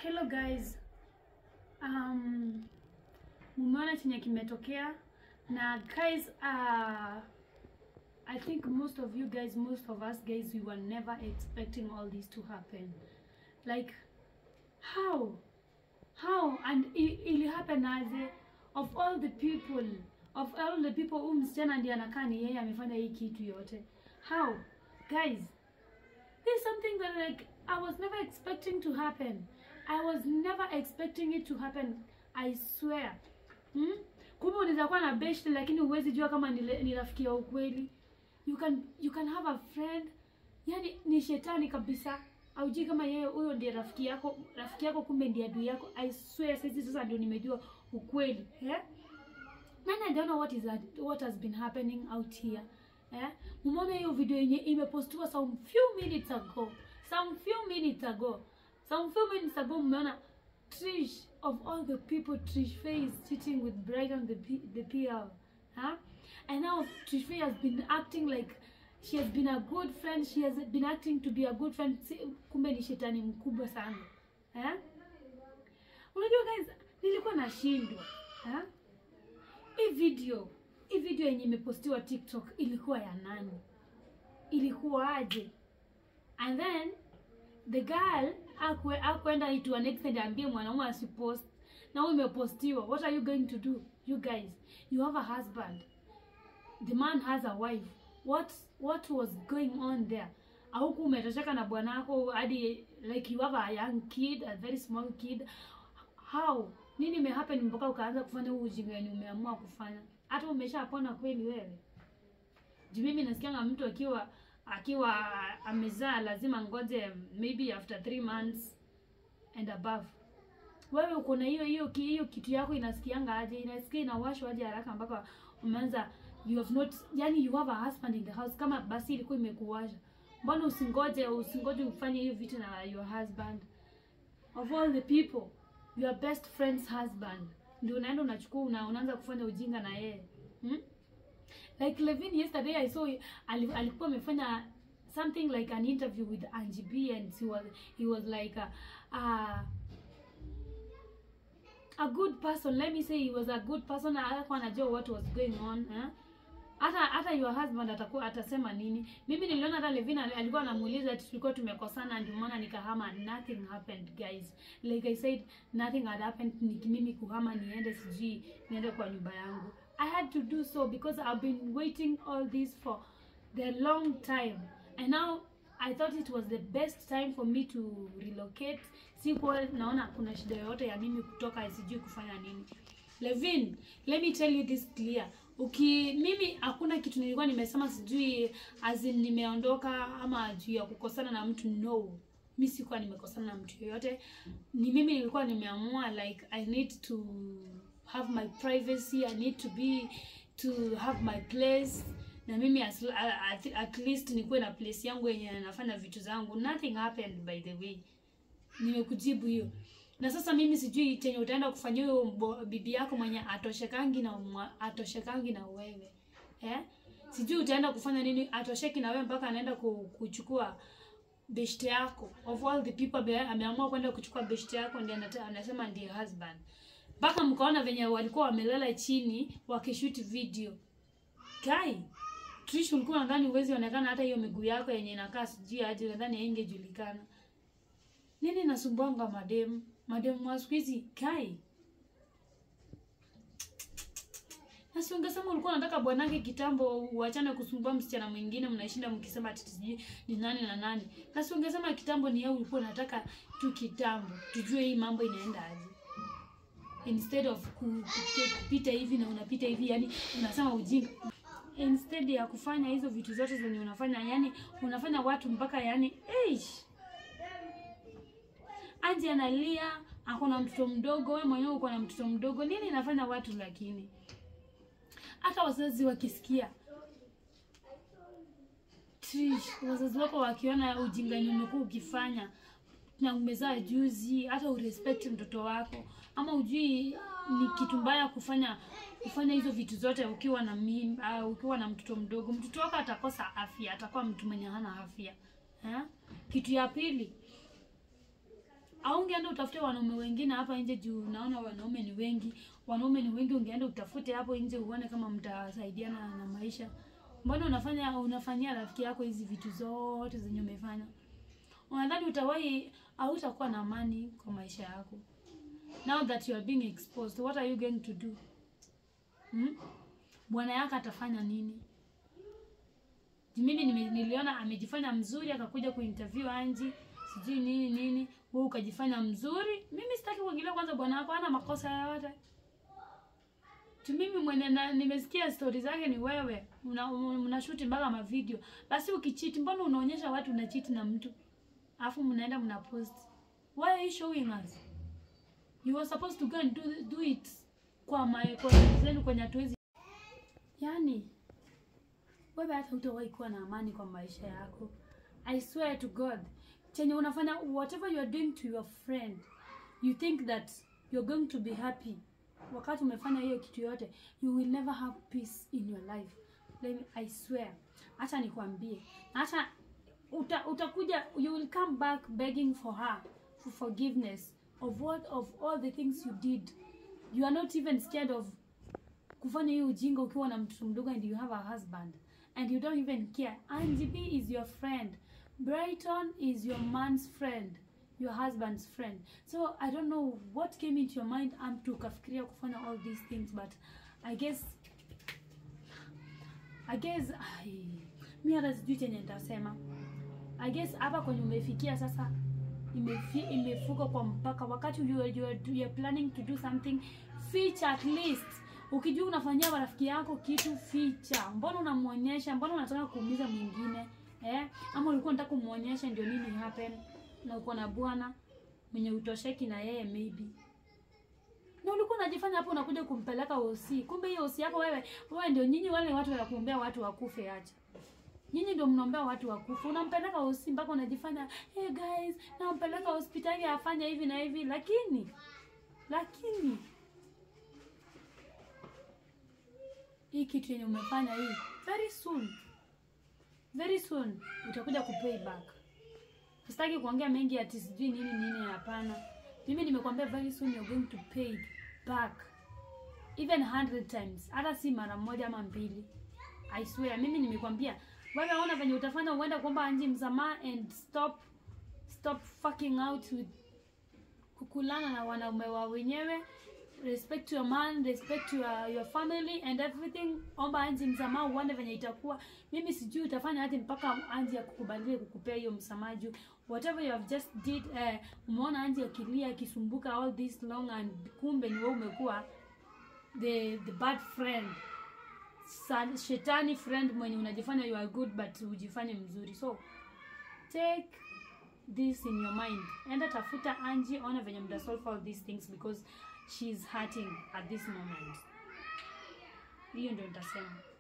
Hello guys. Um, mumeona chenye kimetokea na guys uh, I think most of you guys, most of us guys, we were never expecting all this to happen. Like how? How? And it, it happened as of all the people, of all the people huyu msichana ndiye anakaa ni yeye amefanya hii kitu yote. How? Guys, there's something that like I was never expecting to happen. I was never expecting it to happen. I swear. Hmm? Kumbe unaweza kuwa na best lakini huwezi jua kama ni, ni rafiki ya ukweli. You can you can have a friend. Yani ni shetani kabisa. Aujui kama yeye huyo ndiye rafiki yako, rafiki yako kumbe ndiye adui yako. I swear sasa sasa ndio nimejua ukweli. Eh? Nani I don't know what is that, what has been happening out here. Eh? Mumeona hiyo video yenye imepostiwa some few minutes ago. Some few minutes ago. Some few minutes ago mmeona Trish of all the people Trish Faye is cheating with Brighton the P, the PL. Huh? And now Trish Faye has been acting like she has been a good friend. She has been acting to be a good friend. Si- Kumbe ni shetani mkubwa sana. Eh? Unajua guys, nilikuwa nashindwa. Eh? Hii video, hii video yenye imepostiwa TikTok ilikuwa ya nani? Ilikuwa aje? And then the girl akwe akwenda to an extent ambie mwanaume asipost na wewe umepostiwa. What are you going to do? You guys, you have a husband. The man has a wife. What what was going on there? Auku umetosheka na bwanako hadi like you have a young kid, a very small kid. How? Nini imehappen mpaka ukaanza kufanya huu ujinga wenye umeamua kufanya? Hata umeshapona kweli wewe? Juu mimi nasikianga mtu akiwa akiwa amezaa lazima ngoje maybe after three months and above. Wewe uko na hiyo hiyo ki- hiyo kitu yako inasikianga aje? Inasikia inawashwa aje haraka mpaka umeanza you have not yani you have a husband in the house kama basi ilikuwa imekuwasha. Mbona usingoje usingoje ufanye hiyo vitu na your husband? Of all the people, your best friend's husband. Ndio unaenda unachukua una, unaanza kufanya ujinga na yeye. Hmm? like Levin yesterday I saw ali- alikuwa amefanya something like an interview with Angie B and he was he was like a, a, a good person let me say he was a good person na alikuwa anajua what was going on eh? hata hata your husband atakuwa atasema nini mimi niliona hata Levin ali- alikuwa anamuuliza ati tulikuwa tumekosana ndio maana nikahama nothing happened guys like I said nothing had happened ni mimi kuhama niende sijui niende kwa nyumba yangu I had to do so because I've been waiting all this for the long time and now I thought it was the best time for me to relocate sikuwa naona kuna shida yoyote ya mimi kutoka sijui kufanya nini Levin, let me tell you this clear. Uki mimi hakuna kitu nilikuwa nimesema sijui as in nimeondoka ama juu ya kukosana na mtu no. Mi sikuwa nimekosana na mtu yoyote. Ni mimi nilikuwa nimeamua like I need to have my privacy, I need to be to have my place na mimi as, at, at least nikuwe na place yangu yenye nafanya vitu zangu. Nothing happened by the way nimekujibu hiyo na sasa mimi sijui chenye utaenda kufanyia huyo mbo- bibi yako mwenye atoshekangi na mwa- atoshekangi na wewe eh? sijui utaenda kufanya nini atosheki na wewe mpaka anaenda ku- kuchukua beshte yako of all the people ame- ameamua kwenda kuchukua beshte yako ndiye anata- anasema ndiye husband mpaka mkaona venye walikuwa wamelala chini wakishoot video guy Trish ulikuwa nadhani uwezi onekana hata hiyo miguu yako yenye inakaa sijui aje nadhani haingejulikana nini nasumbwanga mademu mademu wa siku hizi kai nasi ungesema ulikuwa unataka bwanake kitambo uachane kusumbua msichana mwingine mnashinda mkisema ati sijui ni nani na nani nasi ungesema kitambo ni yeye ulikuwa unataka tu kitambo tujue hii mambo inaenda aje instead of ku- ku- kupita hivi na unapita hivi yani unasema ujinga instead ya kufanya hizo vitu zote zenye unafanya yani unafanya watu mpaka yani eish Anji analia, akona mtoto mdogo, wewe mwenyewe uko na mtoto mdogo. Nini inafanya watu lakini? Hata wazazi wakisikia Trish, wazazi wako wakiona ujinga yenye umekuwa ukifanya na umezaa juzi, hata urespect mtoto wako, ama ujui ni kitu mbaya kufanya kufanya hizo vitu zote ukiwa na mimba, ukiwa na mtoto mdogo. Mtoto wako atakosa afya, atakuwa mtu mwenye hana afya eh? Kitu ya pili, ungeenda utafute wanaume wengine hapa nje juu naona wanaume ni wengi wanaume ni wengi ungeenda utafute hapo nje uone kama mtasaidiana na maisha mbona unafanya unafanyia rafiki yako hizi vitu zote zenye umefanya unadhani utawahi hautakuwa na amani kwa maisha yako now that you are being exposed what are you going to do hmm? bwana yako atafanya nini mimi nime- niliona amejifanya mzuri akakuja kuinterview Anji sijui nini nini wewe ukajifanya mzuri mimi sitaki kuingilia kwanza bwana wako hana makosa yoyote tu mimi mwenye na, nimesikia stori zake ni wewe una, una shoot mpaka mavideo basi ukichiti mbona unaonyesha watu unachiti na mtu alafu mnaenda mna post why are you showing us you were supposed to go and do, do it kwa my kwa zenu kwenye hatuwezi yani wewe hata utawahi kuwa na amani kwa maisha yako i swear to god chenye unafanya whatever you are doing to your friend you think that you're going to be happy wakati umefanya hiyo kitu yote you will never have peace in your life Let me, i swear hata nikwambie hata uta, utakuja you will come back begging for her for forgiveness of what of all the things you did you are not even scared of kufanya hiyo ujinga ukiwa na mtoto mdogo and you have a husband and you don't even care Angie B is your friend Brighton is your man's friend your husband's friend so I don't know what came into your mind mtu ukafikiria kufanya all these things but I guess I guess ai, mi hata sijui chenye nitasema I guess hapa kwenye umefikia sasa imefi, imefuka kwa mpaka wakati you are, you, are, you are planning to do something ficha at least ukijua unafanyia marafiki yako kitu ficha mbona unamwonyesha mbona unataka kuumiza mwingine eh? ama ulikuwa unataka kumwonyesha ndio nini happen na uko na bwana mwenye utosheki na yeye maybe na ulikuwa unajifanya hapo unakuja kumpeleka osi kumbe hiyo osi yako wewe wewe ndio nyinyi wale watu wa kuombea watu wakufe acha nyinyi ndio mnaombea watu wakufa unampeleka hosi mpaka unajifanya hey guys nampeleka hospitali afanye hivi na hivi lakini lakini hii kitu yenye umefanya hii very soon very soon utakuja kupay back sitaki kuongea mengi ati sijui nini nini hapana mimi nimekwambia very soon you're going to pay back even 100 times hata si mara moja ama mbili I swear mimi nimekwambia wewe ona venye utafanya uenda kuomba Anji msamaha and stop stop fucking out with kukulana na wanaume wa wenyewe respect your man respect your, your family and everything omba Anji msamaha uone venye itakuwa mimi sijui utafanya hadi mpaka Anji akukubalie kukupea hiyo msamaha juu whatever you have just did eh, umeona Anji akilia akisumbuka all this long and kumbe ni wewe umekuwa the the bad friend Sa- shetani friend mwenye unajifanya you are good but ujifanye mzuri so take this in your mind enda tafuta Angie ona venye mta solve all these things because she is hurting at this moment hiyo ndio nitasema